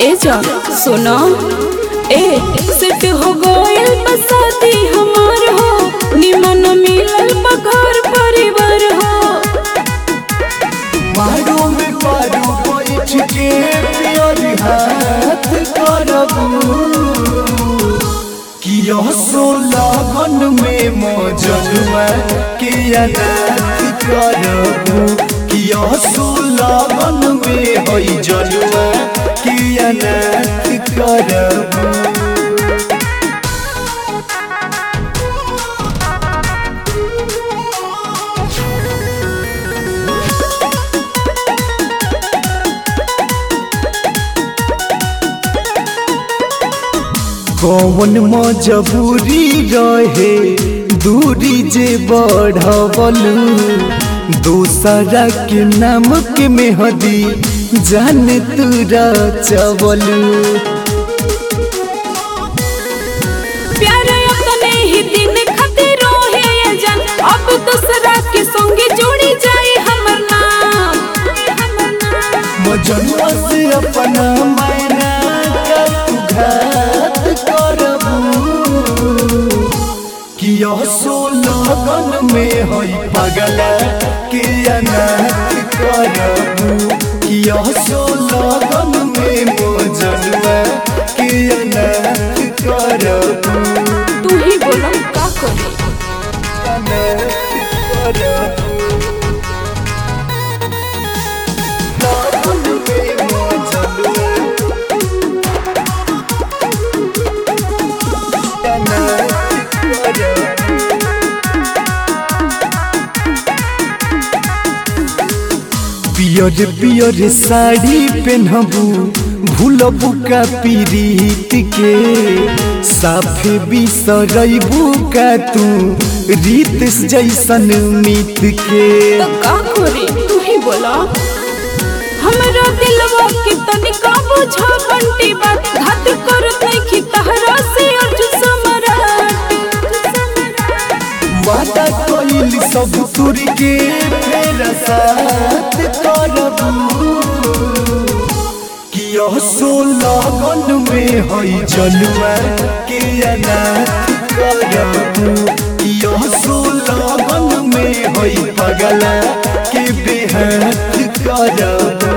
ए जा सुनो ए सेट हो गइल बसाती हमार हो निमन मिलल बा घर परिवार हो मारो में पारो बैठ के प्यार हाथ करबू किया सो लगन में मौजनुआ के अनाथ करबू किया सो लगन में हई जनुआ के अनाथ करबू कौन मजबूरी रहे दूरी जे बढ़वलू दूसरा के नाम के मेहदी जान तुरा चवलू प्यार अपने ही दिन खातिर रोहे ये जान अब दूसरा के संगे जोड़ी जाए हमर नाम हमर नाम मजनुआ से अपना मैना का तू घात करबू किया सो लगन में हई पगला के अनाथ करबू किया सो लगन में मजनुआ के अनाथ करबू तू ही बोला का करे अनाथ करबू लगन में मजनुआ अनाथ करबू पियर पियर साड़ी पहनबू भूलबू का पीरीत के साफे बिसरबू का तू रीत जैसन मीत के तो का करे तू ही बोला हमरा दिलवा के तनिका बुझा बंटी बात घात करत नहीं कि तहरा से अर्जुन समराट वादा कइल सब तुर के फेर साथ करबू किया सो लगन में हई जलुआ के अनाथ करबू किया सो लगन में हई पगला के बेहाथ करबू